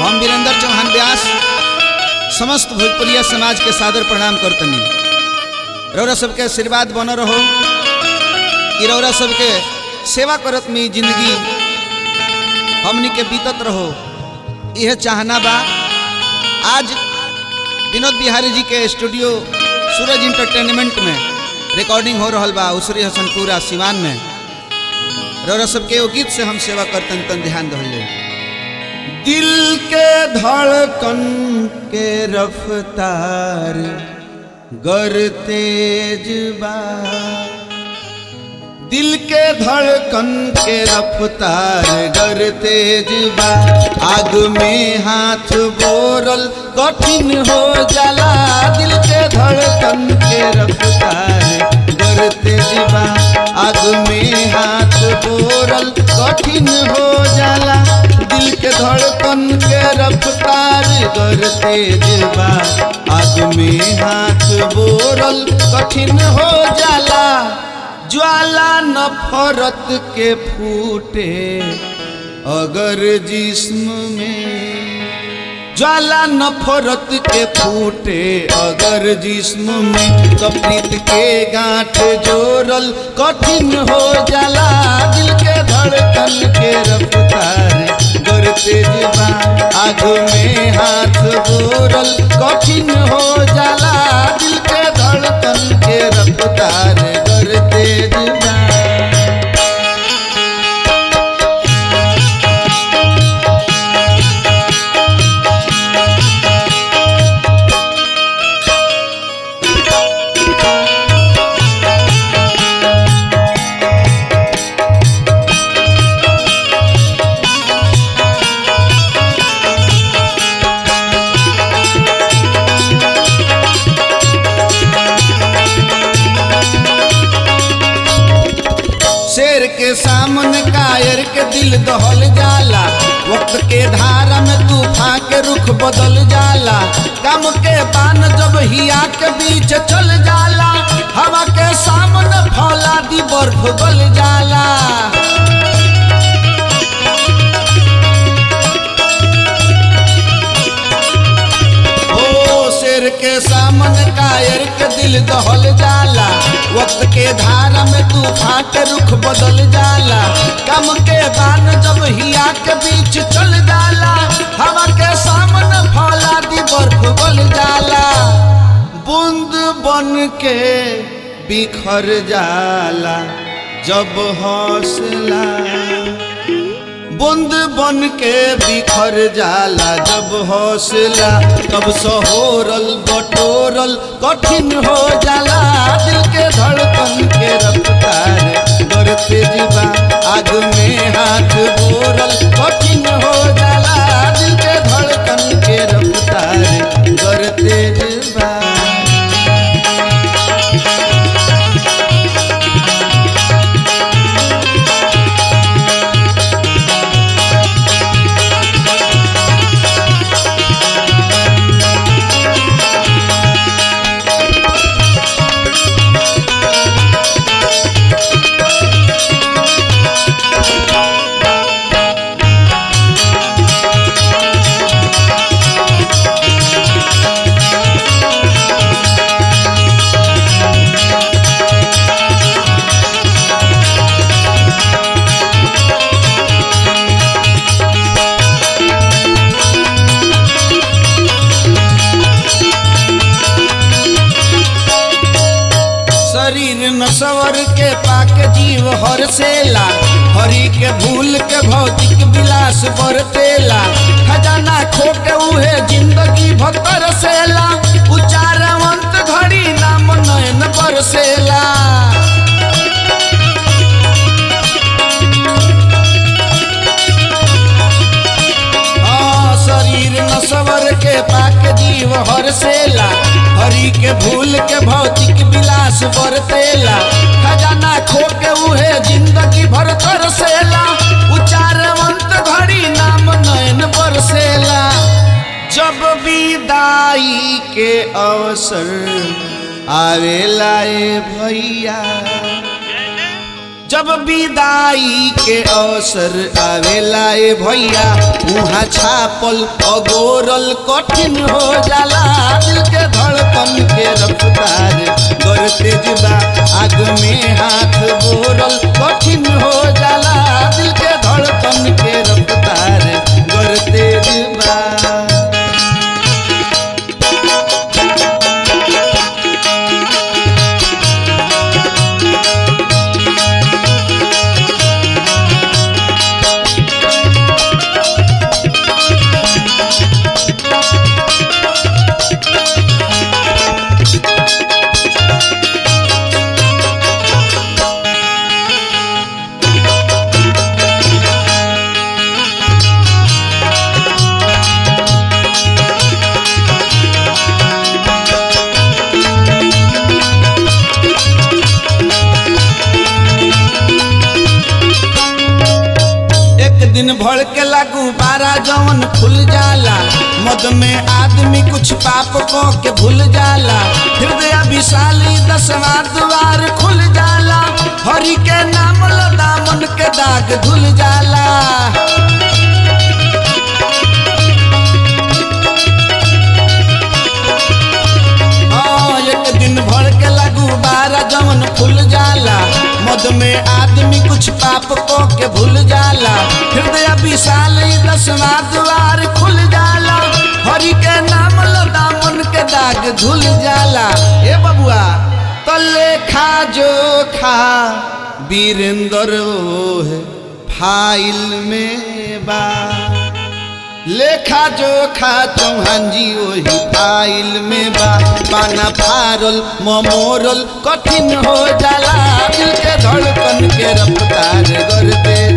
हम वीरेंद्र चौहान व्यास समस्त भोजपुरिया समाज के सादर प्रणाम करतनी रौरा सबके आशीर्वाद बन रहो कि रौरा सबके सेवा करत में जिंदगी हमनी के बीतत रहो यह चाहना बा आज विनोद बिहारी जी के स्टूडियो सूरज इंटरटेनमेंट में रिकॉर्डिंग हो रहा बा उसरी हसनपुरा सिवान में रौरा सबके एगो गीत से हम सेवा करतन तन ध्यान दहले दिल के धड़कन के रफ्तार गर तेज बा दिल के धड़कन के रफ्तार गर तेज बा आग में हाथ बोरल कठिन हो जाला दिल के धड़कन के रफ्तार गर तेज बा आग में हाथ बोरल कठिन हो जाला दिल के धड़कन के रफ्तार गर तेज बा आग में हाथ बोरल कठिन हो जाला ज्वाला नफरत के फूटे अगर जिस्म में ज्वाला नफरत के फूटे अगर जिस्म में कपड़ित के गांठ जोड़ल कठिन हो जाला दिल के धड़कन के रफ्तार गर तेज बा आग में हाथ बोरल कठिन हो जाला दिल के धड़कन के रफ्तार गर तेज बा शेर के सामने कायर के दिल दहल जाला वक्त के धारा में तूफान के रुख बदल जाला कम के पान जब हिया के बीच चल जाला हवा के सामने फौला दी बर्फ गल जाला ओ शेर के सामने कायर के दिल दहल जाला वक्त के धारा में तूफान के रुख बदल जाला कम के बान जब हिया के बीच चल जाला हवा के सामने फौला दी बर्फ गल जाला बूंद बन के बिखर जाला जब हौसला बूंद बन के बिखर जाला जब हौसला तब सहोरल बटोरल कठिन हो जाला दिल के धड़कन के रफ्तार गर तेज बा आग में हाथ बोरल कठिन हो जाला दिल के धड़कन के रफ्तार गर तेज बा शरीर नसवर के पाक जीव हर सेला हरि के भूल के भौतिक विलास बरतेला खजाना खो के उहे जिंदगी भतर सेला उचारवंत घड़ी नाम नयन बरसेला हाँ, शरीर नसवर के पाक जीव हर सेला हरि के भूल के भौतिक विलास बरतेला खजाना खो के उहे जिंदगी भर तरसेला उचारवंत घड़ी नाम नयन बरसेला जब विदाई के अवसर आवेला ए भैया जब विदाई के अवसर आवेला ए भैया उहाँ छापल अगोरल कठिन हो जाला दिल के धड़कन के रफ्तार गर तेज बा आग में हाथ बोरल कठिन हो जाला दिल के धड़कन के रफ्तार गर तेज बा एक दिन भड़ के लागू बारा जवन खुल जाला मद में आदमी कुछ पाप को के भूल जाला हृदय विशाली दसवा द्वार खुल जाला हरि के नाम लो दामन के दाग धुल जाला हाँ, एक दिन भर के लागू बारा जवन खुल जाला मद में आदमी कुछ पाप को के भूल जाला हृदय विशाल दसवा द्वार खुल जाला हरि के नाम लदा मन के दाग धुल जाला ए बबुआ तो लेखा जो खा वीरेंद्र ओहे फाइल में बा लेखा जोखा चौहान जी वही फाइल में बा पाना फारल ममोरल कठिन हो जाला दिल के धड़कन के रफ्तार कर दे